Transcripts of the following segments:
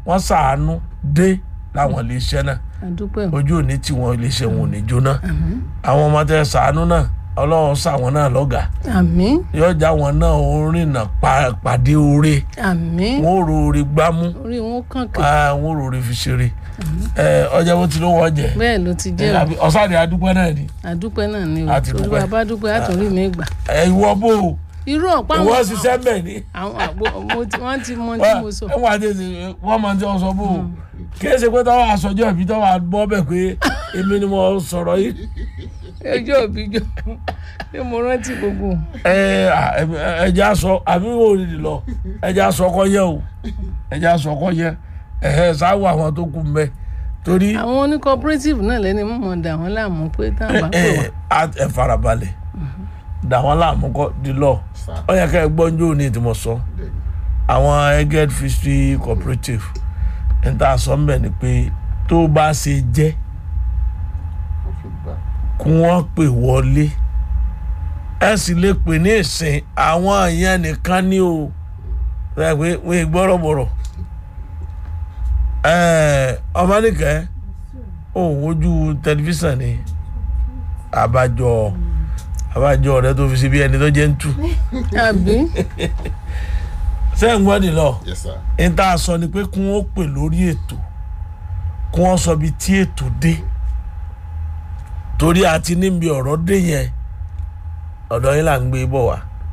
wọ́n ṣàánú dé láwọn iléeṣẹ́ náà àdúpẹ́ o ojú òní tí wọn iléeṣẹ́ wọn ò ní jóná àwọn ọmọ tẹ ṣàánú náà ọlọ́run ṣàwọn náà lọ́gàá àmín yọjà wọn náà ó rìnà pa- pàdé oore àmín wọn ò rore gbámú orí wọn kàn kàn ah, wọn ò rore fi ṣeré ẹ ọjà bó ti ló wọ́n jẹ bẹ́ẹ̀ ló ti jẹ́ o ọ̀sán ni adúpẹ́ náà ni àdúpẹ́ náà ni o Àti torí dúpẹ́. bàbá dúpẹ́ àtòrí mi gbà ẹ ìwọ bò ó irú ọ̀pá ìwọ àwọn ṣiṣẹ́ mẹ́ ni àwọn àgbo mo ti- wọ́n ti mọ tí mo sọ ẹ wọ́n àti ẹsẹ̀ wọ́n máa ń tẹ́ ọ sọ bò ó kí ẹ ṣe pé táwọn aṣọjọ́ ìbí táwọn abọ́ bẹ̀ pé èmi ni mo sọ̀rọ̀ yìí ẹjọ́ òbí jọ pé mo rántí gbogbo ẹ ẹjẹ aṣọ àbí wò ní lọ ẹjẹ aṣọ kọ yẹ o ẹjẹ aṣọ kọ yẹ ẹhẹ sáwọ àwọn tó kù mbẹ torí àwọn oní cooperative náà lẹ́ni mọ̀ dà wọ́n láàmú pé táwọn bá pè wá ẹ ẹ ẹ farabalẹ̀ dà wọ́n láàmú kọ́ di lọ ọ yẹ ká ẹ gbọ́ njó ní ìtumọ̀ sọ àwọn eged fishery cooperative ẹ̀ ń tà sọ mbẹ ni pé tó bá ṣe jẹ́ kí wọ́n pè wọlé ẹ sì lè pè ní ìsìn àwọn èèyàn nìkan ní o ẹ pé wọ́n gbọ́rọ̀ bọ̀rọ̀ ọmọnìkẹ́ òun ojú tẹlifíṣàn ni àbájọ àbájọ rẹ tó fi ṣe bí ẹni tó jẹ́ ń tù àbí sẹ́yìn gbọ́dì lọ Yes, sir. ní tá a sọ ni pé kí wọ́n pè lórí ètò kí wọ́n sọ bí tí ètò dé torí àti níbi ọ̀rọ̀ dé yẹn ọ̀dọ̀ yín là ń gbé bọ̀ wá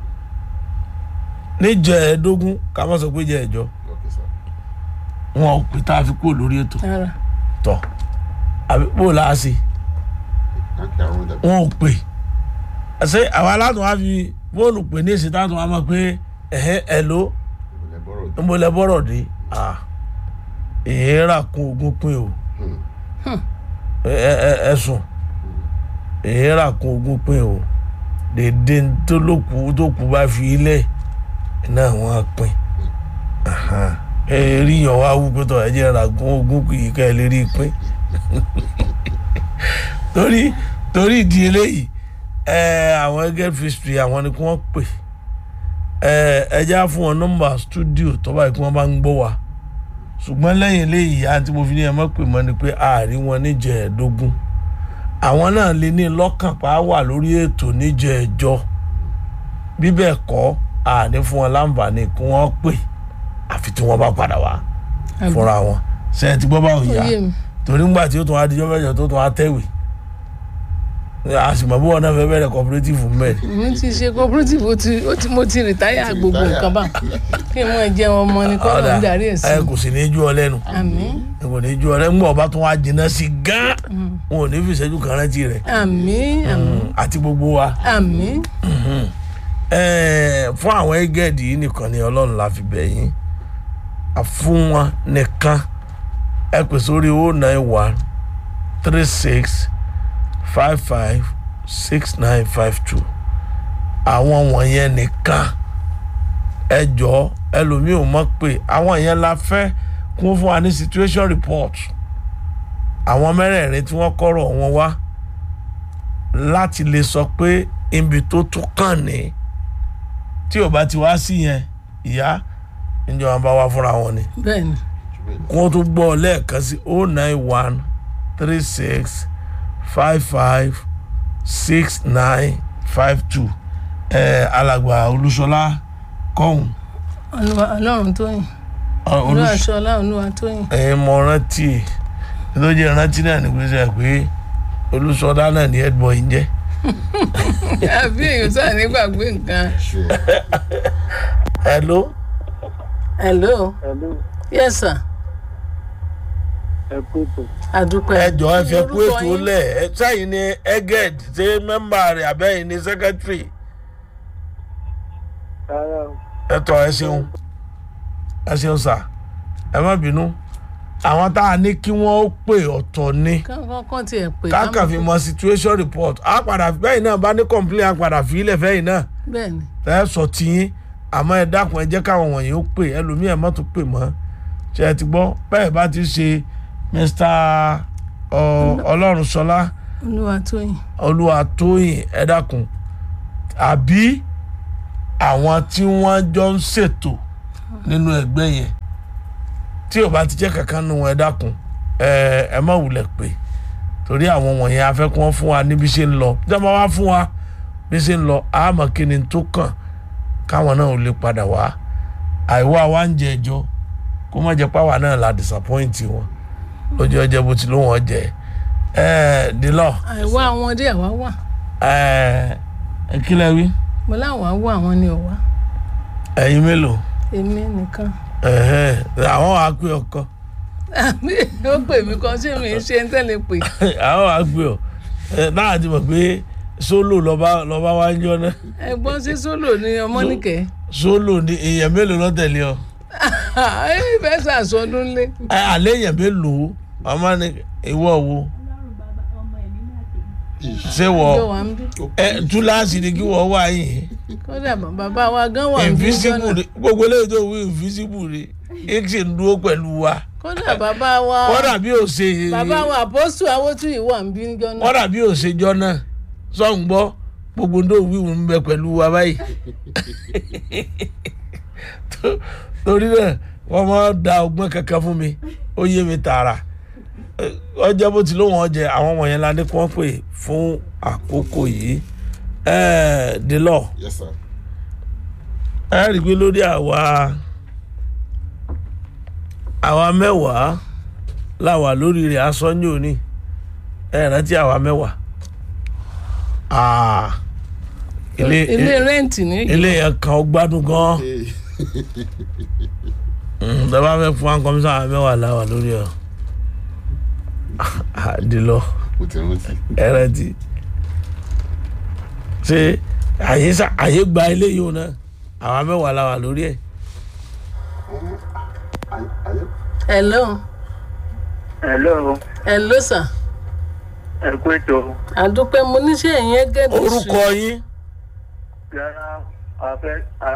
níjọ ẹ̀ẹ́dógún ká má sọ pé jẹ́ ẹ̀jọ́ Okay, sir. wọn ò pè tá a fi kúrò lórí ètò ara tọ̀ àbí bó o láà sí Thank you, Arun. That- wọn ò pè ṣé àwa látọ̀ wá fi fóònù pè ní ìsìn táwọn wá mọ̀ pé ẹ̀hẹ́ ẹ̀ ló Ilẹ̀ bọ́rọ̀ ń bọ́ lẹ bọ́rọ̀ dé ah, èèrà kún ogún pín o ẹ- ẹ- ẹ- ẹ̀sùn èèrà kún ogún pín o dèdè tó lóku tó kù bá fi ilẹ̀ náà wọ́n á pín ẹ rí yàn wá wú pé tọ́ ẹ jẹ́ ra gún ogún kù yìí ká ẹ lè rí i pín torí torí ìdí eléyìí ẹ àwọn ẹgẹ fistri àwọn ni kí wọ́n pè ẹ ẹ já fún wọn nọ́mbà stúdíò tó báyìí kí wọ́n bá ń gbọ́ wa ṣùgbọ́n lẹ́yìn eléyìí àti mo fi ní ẹ mọ̀ pé mọ́ ni pé ààrí wọn níjẹ̀ẹ́dógún àwọn náà lè ní lọ́kàn pa á wà lórí ètò níjẹ̀ẹ́jọ́ bí bẹ́ẹ̀ kọ́ àní fún wọn láǹfààní kí wọ́n pè àfi tí wọ́n bá padà wá àbí fúnra wọn ṣe é ti gbọ́ báwo ó yá yé mi torí ńgbà tí ó tún adijọ́ mẹ́jọ tó tún atẹ́wì àsìmọ̀ bí wọn náà fẹ́ bẹ̀rẹ̀ cooperative mẹ́rin mi ti ṣe cooperative ó ti ó ti mo ti rìtáyà gbogbo retire. nǹkan bá kí n mọ jẹun ọmọ ni kọ́ ló ń darí ẹ̀ sí ẹ kò sì ní í jú ọ lẹ́nu àmín ẹ kò ní í jú ọ lẹ́nu ńgbà ọba tún wá jìnnà sí gán wọn ò ní fi ìṣẹ́jú kan rántí rẹ̀ àmín àmín àti gbogbo wa àmín Ẹ, fún àwọn ẹgẹ́dì yìí nìkan ni ọlọ́run la fi bẹ̀ yín fún wọn nìkan ẹ pè sórí o nine one three six five five six nine five two àwọn wọ̀nyẹn nìkan ẹ jọ ẹlòmíì ò mọ̀ pé àwọn yẹn la fẹ́ kún fún wa ní situation report àwọn mẹ́rẹ̀ẹ̀rin tí wọ́n kọ́rọ̀ wọn wá láti lè sọ pé ibi tó tún kàn ní tí ò bá ti wá sí yẹn ìyá ìjọba bá wá fúnra wọn ni bẹ́ẹ̀ ni kí wọ́n tún gbọ́ lẹ́ẹ̀kan sí o nine one three six five five six nine five two ẹ̀ alàgbà olúṣọlá kọ́hún Olúwa ọlọ́run tó yìn olúwa ṣọlá olúwa tó yìn ẹ̀ mọ rántí tó jẹ́ rántí náà ní gbèsè pé olúṣọlá náà ní headboy ń jẹ́ àbí èèyàn sáà nígbàgbé nǹkan Sure. hello hello Hello, yes sir ẹ kú tó. àdúpẹ́ ẹ jọ ẹ fẹ́ kú Orúkọ ètò yín? lẹ̀ ẹ sẹ́yìn ní eged ṣé mẹ́mbà rẹ̀ àbẹ́yìn ní secretary Rárá o, ẹ tọ́ ẹ ṣeun ẹ ṣeun sà ẹ má bínú àwọn tá a ní kí wọ́n ó pè ọ̀tọ̀ ni kọ́kọ́ tiẹ̀ pé káàkà fi mọ situation report á padà bẹ́yìn náà bá ní complain á padà fi ilẹ̀ fẹ́yìn náà bẹ́ẹ̀ ni ẹ sọ tiyín àmọ́ ẹ dákun ẹ jẹ́ káwọn wọ̀nyí ó pè ẹlòmíì ẹ má tún pè mọ́ ṣe ẹ ti gbọ́ bẹ́ẹ̀ bá ti ṣe Mr. ọ- Ọlọ́runṣọlá olúwa tó yìn Olúwatóyìn ẹ dákun àbí àwọn tí wọ́n jọ ń ṣètò nínú ẹgbẹ́ yẹn tí ò bá ti jẹ́ kankan nu ẹ dákun ẹ ẹ má wulẹ̀ pé torí àwọn wọ̀nyẹn afẹ́ kí wọ́n fún wa níbi ṣe ń lọ tí wọ́n bá wá fún wa bí ṣe ń lọ àmọ́ kí ni tó kàn káwọn náà ò lè padà wá àìwá wa ń jẹ ẹjọ́ kó má jẹ́ páwa náà la disappoint wọn lójú ọjọ́ bó ti ló wọ́n jẹ ẹ dìlọ àìwá àwọn dé àwa wà ẹ kílẹ̀ wí mo láwọn á wà àwọn ni ò wá ẹ̀yin mélòó èmi nìkan ẹ̀hẹ́n, àwọn wàá pè ọkọ àmì ó pè mí kan ṣé mi ń ṣe ń tẹ́lẹ̀ pè àwọn wàá pè ọ ẹ náà ti mọ̀ pé sólò lọ́ba lọ́ba wá ń jọ náà ẹ̀gbọ́n sí sólò ní ọmọnìkẹ́ sólò ní èèyàn mélòó ló tẹ̀lé ọ ìfẹ́ sàsọdún lé ẹ àlẹ́ èèyàn mélòó ọmọ ní ìwọ wo ṣé wọ yóò wá ń bí ẹ túláàsì ni kí wọ́n wá yìí kódà bàbá wa gan wà ń bí invisible jọ́nà ni gbogbo eléyìí tó wí invisible ni ẹ ṣe ń dúró pẹ̀lú wa kódà bàbá wa kọ́dà bí ò ṣe bàbá wa àpọ́sù awótúyì wà ń bí jọ́nà kọ́dà bí ò ṣe jọ náà sọ̀n gbọ́ gbogbo ń tó wíwù ń bẹ pẹ̀lú wa báyìí Tó- torí náà wọ́n máa da ọgbọ́n kankan fún mi ó yé mi tààrà Ẹ, ọjọ́ bó ti lóun ọjẹ àwọn wọ̀nyẹn la ní kí wọ́n pè fún àkókò yìí ẹ̀ẹ́d délọ̀ yes sir. ẹ rí i pé lórí àwa àwa mẹ́wàá làwà lórí rẹ̀ asọ́njú òní ẹ rántí àwa mẹ́wàá Ah, ilé ilé rẹ́ǹtì ní ilé yẹn kan ó gbádùn gan Hey. dábàá fẹ́ fún wa kọ́mísà àwa mẹ́wàá làwà lórí ẹ̀ àdìlọ mo ti rántí. ẹ rántí ṣé àyè sá- àyè gba ilé yìí ò náà àwa mẹ́wàá làwà lórí ẹ̀. hello hello hello sir ẹ kú ètò àdúpẹ́ mo níṣẹ́ yẹn gẹ́gẹ́ orúkọ yín. yàrá afẹ́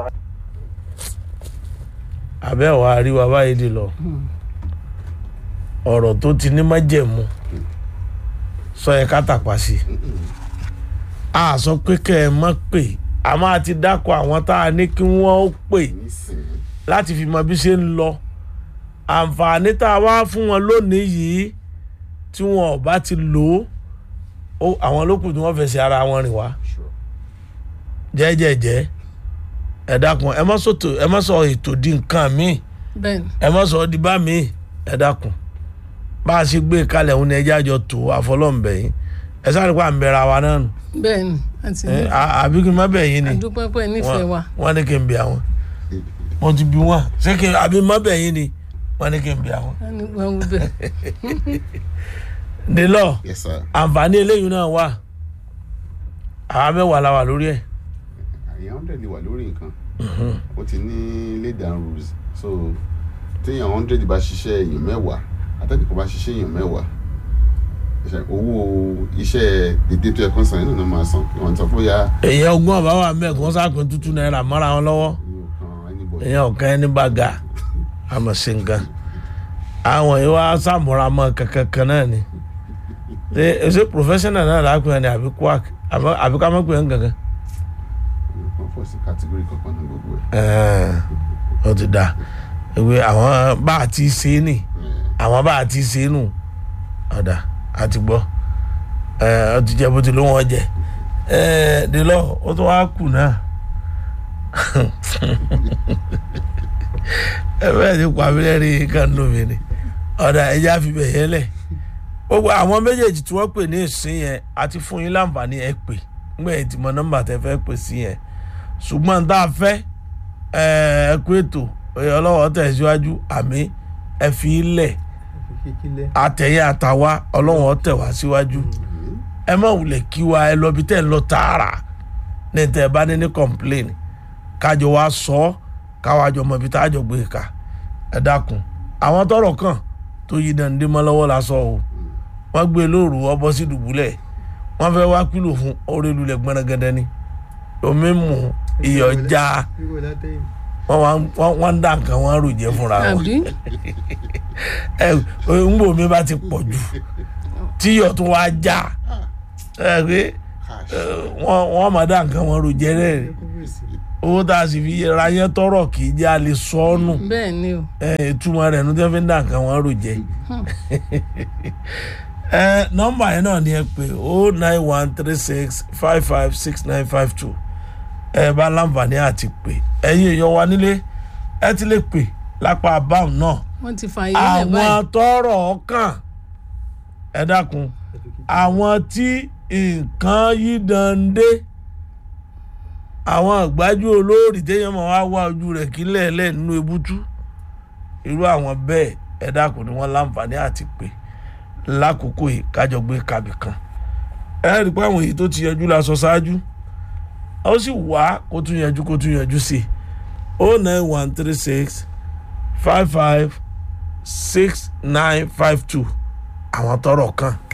àbẹ́wò àríwá báyìí di lọ ọ̀rọ̀ tó ti ní májẹ̀mú sọ yẹ ká tàpá sí i a sọ pé kẹ́ ẹ mọ̀ pé a máa ti dákọ̀ àwọn tá a ní kí wọ́n ó pè nísìnyí láti fi mọ bí ṣe ń lọ àǹfààní tá a wá fún wọn lónìí yìí tí wọn ò bá ti lò ó àwọn lókùn tí wọ́n fẹsẹ̀ ara wọn rìn wá sure. jẹ́jẹ́jẹ́ ẹ dákun ẹ má sọ̀tò ẹ má sọ ètò di nǹkan míì bẹ́ẹ̀ ni ẹ má sọ ọ́ di bá mi ẹ dákun bá a ṣe gbé kalẹ̀ òun ni ẹjẹ́ àjọ tó àfọlọ́ǹbẹ̀ yín ẹ sáré pa àmìbẹ̀rẹ̀ àwa náà nù bẹ́ẹ̀ ni àti ẹ, à- àbí kí n má bẹ̀ yín ni àdúpẹ́ pé nífẹ̀ẹ́ wa wọ́n ní kí n bí àwọn mo ti bí wọn ṣé kí n àbí má bẹ̀ yín ni wọ́n ní kí n bí àwọn. wọ́n ní wọ́n wí bẹ́ẹ̀ nílọ yes sir. àǹfààní eléyìí náà wà àwa mẹ́wàá la wà lórí ẹ̀ àyàn hundred lè wà lórí nǹkan ó ti ní lay down rules so téèyàn hundred bá ṣiṣẹ́ èèyàn mẹ́wàá atẹ́nìkan bá ṣiṣẹ́ èèyàn mẹ́wàá ṣe owó iṣẹ́ dédé tó yẹ kó san yẹn náà máa san kí wọ́n sọ fún ya èèyàn ọgbọ́n àbá wà mẹ́ẹ̀kan sáàpín tútù náírà mọ́ra wọn lọ́wọ́ yóò kan anybody. èèyàn ọ̀kan ẹni bá ga àmọ̀ sí nǹkan àwọn yìí wá sàmúra mọ́ kankan kan náà ni ṣe ṣe professional náà lápẹ́ ẹni àbí quack àbí àbí ká má pè é nǹkankan. wọ́n fọ́ sí category kankan ní gbogbo ẹ̀. Ẹ̀ẹ́n, ó ti da ìwé àwọn bá a ti ṣe é nì àwọn bá a ti ṣe é nù ọ̀dà àti gbọ́ ẹ̀ ọ ti jẹ́ bó ti ló wọ́n jẹ ẹ̀ délọ́ ó tún wá kù náà ẹ bẹ́ẹ̀ ti pa mí lẹ́rìí kan lómi ni ọ̀dà ẹja fi bẹ̀ yẹn lẹ̀ gbogbo àwọn méjèèjì tí wọ́n pè ní ìsín yẹn àti fún yín láǹfààní ẹ pè ńgbà yẹn ti mọ nọ́mbà tẹ fẹ́ pè sí yẹn ṣùgbọ́n tá a fẹ́ ẹ kú ètò ọlọ́wọ́ tẹ̀síwájú àmì ẹ fi ilẹ̀ àtẹ̀yẹ àtàwa ọlọ́wọ́ tẹ̀ wá síwájú ẹ má wulẹ̀ kí wa ẹ lọ bí tẹ̀ ń lọ tààrà ní tẹ̀ ẹ bá ní ní complain kájọ wa sọ ọ́ káwájọ mọ ibi tá a jọ gbé ká ẹ dákun àwọn tọrọ kàn tó yí dande mọ́ lọ́wọ́ la sọ o wọ́n gbé e lóru ọbọ sí dùbúlẹ̀ wọ́n fẹ́ wá kílò fún orí lulẹ̀ gbọ́nagẹ́dẹ́ ni omi mú iyọ̀ já wọ́n wá wọ́n wọ́n ń dá nǹkan wọn rò jẹ́ fúnra wọn àbí ẹ ń bò mí bá ti pọ̀ jù tíyọ̀ tó wá já ẹ pé cash ẹ, wọ́n wọ́n máa dá nǹkan wọn rò jẹ́ rẹ̀ owó tá a sì fi ra yẹn tọrọ kì í jẹ́ a lè sọ ọ́ nù bẹ́ẹ̀ ni o ẹ ìtumọ̀ rẹ̀ ní tí wọ́n fi ń dà nǹkan wọn rò jẹ́ ẹ nọ́mbà yẹn náà ni ẹ pé o nine one three six five five six nine five two ẹ bá láǹfààní àti pé ẹ̀yin èèyàn wa nílé ẹ ti lè pè lápá abáhùn náà wọ́n ti fa ilé ẹ̀ àwọn báyìí tọrọ ọkàn ẹ dákun àwọn tí nǹkan yí dande àwọn àgbájú olóòrì téèyàn máa wá wá ojú rẹ̀ kí lẹ́ẹ̀lẹ́ nínú ebútú irú àwọn bẹ́ẹ̀ ẹ dákun ni wọ́n láǹfààní àti pé lákòókò yìí kájọ gbé kàbì kan ẹ rí i pé àwọn èyí tó ti yanjú la sọ ṣáájú ó sì wá kó tún yanjú kó tún yanjú sí i o nine one three six five five six nine five two àwọn tọrọ kan